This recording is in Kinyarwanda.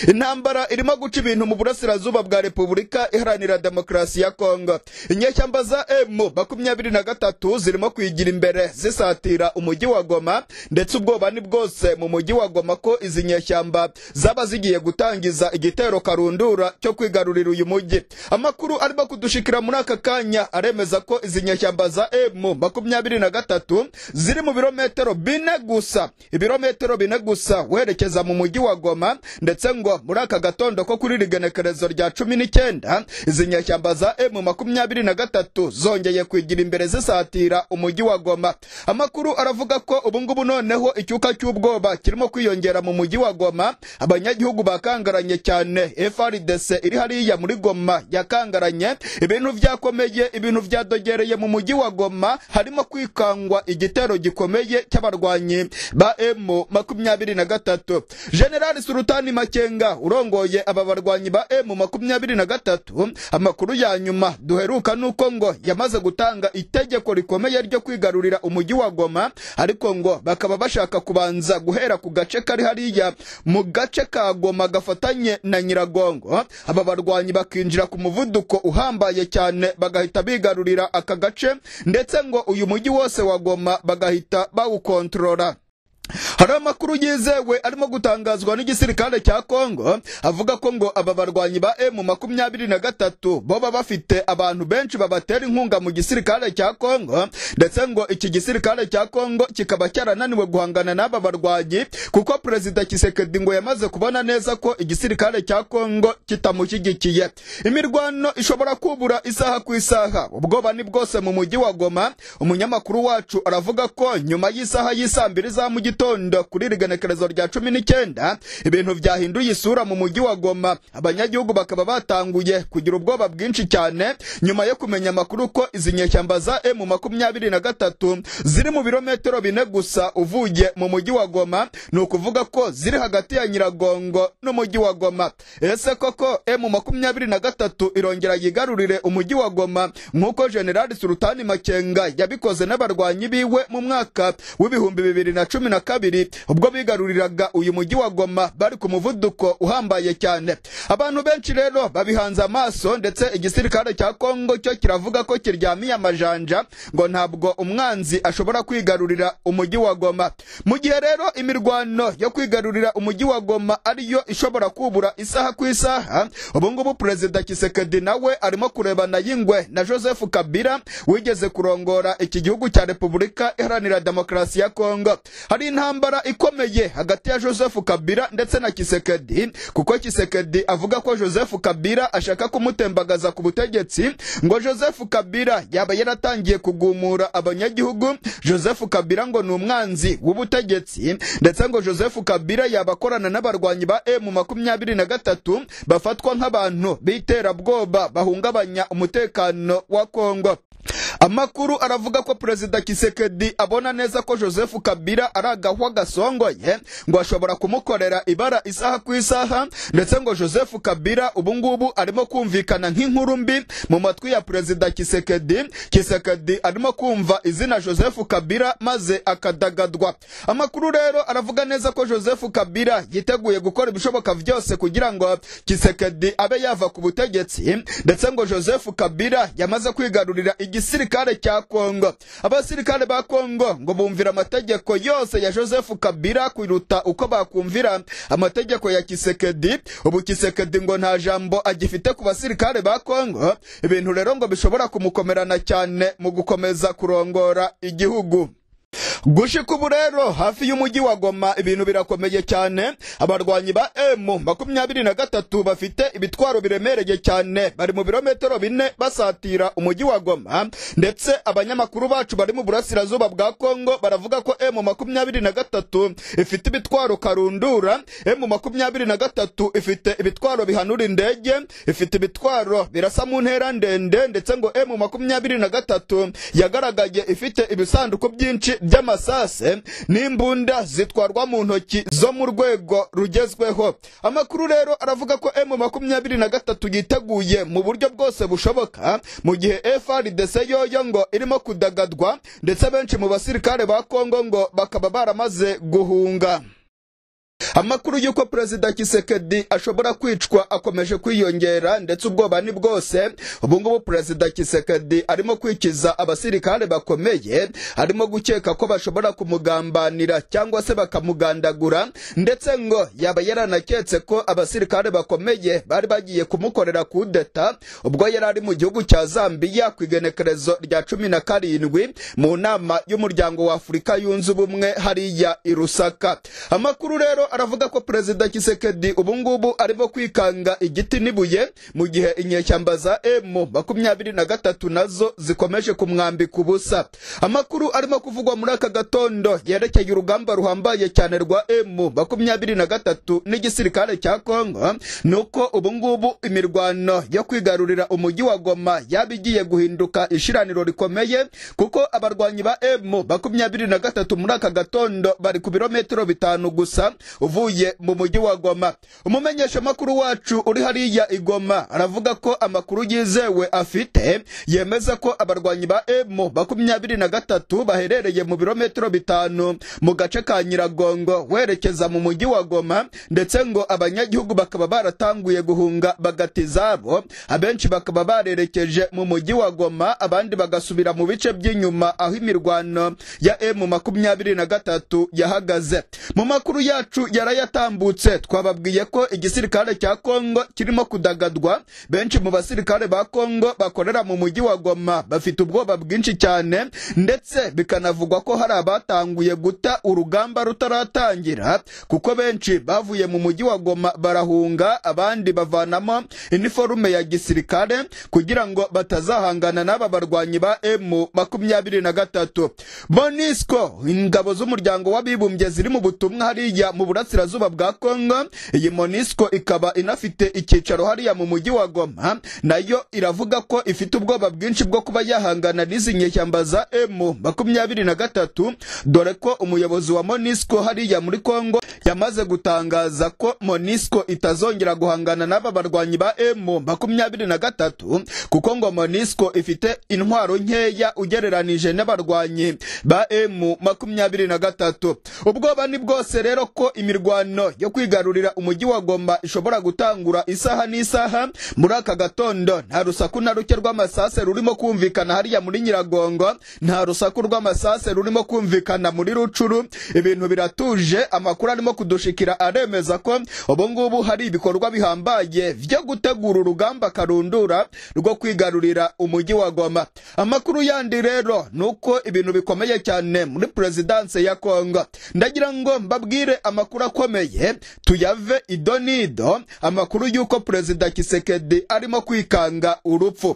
intambara irimo guca ibintu mu burasirazuba bwa repubulika iharanira demokarasi ya kongo inyeshyamba za emu makumyabiri na gatatu zirimo kuyigira imbere zisatira umujyi wa goma ndetse ubwoba ni bwose mu mujyi wa goma ko izi nyeshyamba zaba zigiye gutangiza igitero karundura cyo kwigarurira uyu mujyi amakuru arimo kudushikira muri aka kanya aremeza ko izi nyeshyamba za emu makumyabiri na gatatu ziri mu birometero bine gusa ibirometero bine gusa werekeza mu mujyi wa goma ndetse ngo muri aka gatondo ko kuri rigenekerezo rya cumi n'icyenda izi nyeshyamba za emu makumyabiri na gatatu zongeye kwigira imbere zisatira umujyi wa goma amakuru aravuga ko ubungubu noneho icyuka cy'ubwoba kirimo kwiyongera mu mujyi wa goma abanyagihugu bakangaranye cyane frdc iri hariya muri goma yakangaranye ibintu byakomeye ibintu byadogereye mu mujyi wa goma harimo kwikangwa igitero gikomeye cy'abarwanyi ba emu makumyabiri na gatatu generali sultani makenga urongoye aba barwanyi ba emu makumyabiri na gatatu amakuru ya nyuma duheruka nuko ngo yamaze gutanga itegeko rikomeye ryo kwigarurira umujyi wa goma ariko ngo bakaba bashaka kubanza guhera ku gace kari hariya mu gace ka goma gafatanye na nyiragongo aba barwanyi bakinjira ku muvuduko uhambaye cyane bagahita bigarurira aka gace ndetse ngo uyu mujyi wose wa goma bagahita bawukontorora hari amakuru yizewe arimo gutangazwa n'igisirikare cya kongo avuga ko ngo aba barwanyi ba emu makumyabiri na gatatu baba bafite abantu benshi babatera inkunga mu gisirikare cya kongo ndetse ngo iki gisirikare cya kongo kikaba cyarananiwe guhangana n'aba barwanyi kuko perezida kisekedi ngo yamaze kubona neza ko igisirikare cya kongo kitamushyigikiye imirwano ishobora kubura isaha ku isaha ubwoba ni bwose mu mujyi wa goma umunyamakuru wacu aravuga ko nyuma y'isaha y'isambiri za mu gitondo kuri rigenekerezo rya cumi n'icyenda ibintu byahinduye isura mu mujyi wa goma abanyagihugu bakaba batanguye kugira ubwoba bwinshi cyane nyuma yo kumenya amakuru ko izi nyeshyamba za emu makumyabiri na gatatu ziri mu birometero bine gusa uvuye mu mujyi wa goma ni ukuvuga ko ziri hagati ya nyiragongo n'umujyi wa goma ese koko emu makumyabiri na gatatu irongera yigarurire umujyi wa goma nk'uko generali sultani makenga yabikoze n'abarwanyi biwe mu mwaka w'ibihumbi bibiri na cumi na na kabiri ubwo bigaruriraga uyu mujyi wa Goma bari ku muvuduko uhambaye cyane abantu benshi rero babihanze amaso ndetse igisirikare cya Kongo cyo kiravuga ko kiryamiye amajanja ngo ntabwo umwanzi ashobora kwigarurira umujyi wa Goma mu gihe rero imirwano yo kwigarurira umujyi wa Goma ariyo ishobora kubura isaha ku isaha ubu ngubu perezida Kisekedi nawe arimo kurebana yingwe na Joseph Kabila wigeze kurongora iki gihugu cya Repubulika Iharanira Demokarasi ya Kongo hari intambara ikomeye hagati ya joseph kabila ndetse na kisekedi kuko kisekedi avuga ko joseph kabila ashaka kumutembagaza ku butegetsi ngo joseph kabila yaba yaratangiye kugumura abanyagihugu joseph kabila ngo ni umwanzi w'ubutegetsi ndetse ngo joseph kabila yaba akorana n'abarwanyi ba emu makumyabiri na gatatu bafatwa nk'abantu b'iterabwoba bahungabanya umutekano wa kongo amakuru aravuga ko perezida kisekedi abona neza ko joseph kabila ari agahwa gasongoye ngo ashobora kumukorera ibara isaha ku isaha ndetse ngo joseph kabila ubungubu arimo kumvikana nk'inkuru mbi mu matwi ya perezida kisekedi kisekedi arimo kumva izina joseph kabila maze akadagadwa amakuru rero aravuga neza ko joseph kabila yiteguye gukora ibishoboka byose kugira ngo kisekedi abe yava ku butegetsi ndetse ngo joseph kabila yamaze kwigarurira igisirikare cya Kongo abasirikare ba Kongo ngo bumvira amategeko yose ya Joseph Kabila kwiruta uko bakumvira amategeko ya Kisekedi ubu Kisekedi ngo nta jambo agifite ku basirikare ba Kongo ibintu rero ngo bishobora kumukomerana cyane mu gukomeza kurongora igihugu gushika ubu rero hafi y'umujyi wa goma ibintu birakomeye cyane abarwanyi ba emu makumyabiri na gatatu bafite ibitwaro biremereye cyane bari mu birometero bine basatira umujyi wa goma ndetse abanyamakuru bacu bari mu burasirazuba bwa kongo baravuga ko emu makumyabiri na gatatu ifite ibitwaro karundura emu makumyabiri na gatatu ifite ibitwaro bihanura indege ifite ibitwaro birasa mu ntera ndende ndetse ngo emu makumyabiri na gatatu yagaragaye ifite ibisanduku byinshi by'amasase n'imbunda zitwarwa mu ntoki zo mu rwego rugezweho amakuru rero aravuga ko emu makumyabiri na gatatu yiteguye mu buryo bwose bushoboka mu gihe frdc yoyo ngo irimo kudagadwa ndetse benshi mu basirikare ba kongo ngo bakaba baramaze guhunga amakuru y'uko perezida kisekedi ashobora kwicwa akomeje kwiyongera ndetse ubwoba ni bwose ubu ngubu perezida kisekedi arimo kwikiza abasirikare bakomeye arimo gukeka ko bashobora kumugambanira cyangwa se bakamugandagura ndetse ngo yaba yaranaketse ko abasirikare bakomeye bari bagiye kumukorera kudeta ubwo yari ari mu gihugu cya zambiya ku igenekerezo rya cumi na karindwi mu nama y'umuryango wa afurika yunze ubumwe hariya i rusaka amakuru rero aravuga ko perezida kisekedi ubu ngubu arimo kwikanga igiti n'ibuye mu gihe inyeshyamba za emu makumyabiri na gatatu nazo zikomeje kumwambika ubusa amakuru arimo kuvugwa muri aka gatondo yerekeye urugamba ruhambaye cyane rwa emu makumyabiri na gatatu n'igisirikare cya kongo ni uko ubu ngubu imirwano yo kwigarurira umujyi wa goma yaba igiye guhinduka ishiraniro rikomeye kuko abarwanyi ba emu makumyabiri na gatatu muri aka gatondo bari ku birometero bitanu gusa uvuye mu mujyi wa goma umumenyeshamakuru wacu uri hariya i goma aravuga ko amakuru yizewe afite yemeza ko abarwanyi ba emu makumyabiri na gatatu baherereye mu birometero bitanu mu gace ka nyiragongo werekeza mu mujyi wa goma ndetse ngo abanyagihugu bakaba baratanguye guhunga bagata izabo abenshi bakaba barerekeje mu mujyi wa goma abandi bagasubira mu bice by'inyuma aho imirwano ya emu makumyabiri na gatatu yahagaze mu makuru yacu yarayatambutse twababwiye ko igisirikare cya kongo kirimo kudagadwa benshi mu basirikare ba kongo bakorera mu mujyi wa goma bafite ubwoba bwinshi cyane ndetse bikanavugwa ko hari abatanguye guta urugamba rutaratangira kuko benshi bavuye mu mujyi wa goma barahunga abandi bavanamo iniforume ya gisirikare kugira ngo batazahangana n'aba barwanyi ba emu makumyabiri na gatatu monisco ingabo z'umuryango w'abibumbye ziri mu butumwa hariya mu burasirazuba bwa kongo iyi monisco ikaba inafite icyicaro hariya mu mujyi wa goma nayo iravuga ko ifite ubwoba bwinshi bwo kuba yahangana n'izi nyeshyamba za emu makumyabiri na gatatu dore ko umuyobozi wa monisco hariya muri kongo yamaze gutangaza ko monisco itazongera guhangana n'aba barwanyi ba emu makumyabiri na gatatu kuko ngo monisco ifite intwaro nkeya ugereranije n'abarwanyi ba emu makumyabiri na gatatu ubwoba ni bwose rero ko imirwano yo kwigarurira umujyi wa goma ishobora gutangura isaha n'isaha muri aka gatondo nta rusaku na ruke rw'amasase rurimo kumvikana hariya muri nyiragongo nta rusaku rw'amasase rurimo kumvikana muri rucuru ibintu biratuje amakuru arimo kudushikira aremeza ko ubu ngubu hari ibikorwa bihambaye byo gutegura urugamba karundura rwo kwigarurira umujyi wa goma amakuru yandi rero ni uko ibintu bikomeye cyane muri perezidanse ya kongo ndagira ngo mbabwire amakuru akomeye tuyave idonido amakuru y'uko perezida kisekedi arimo kwikanga urupfu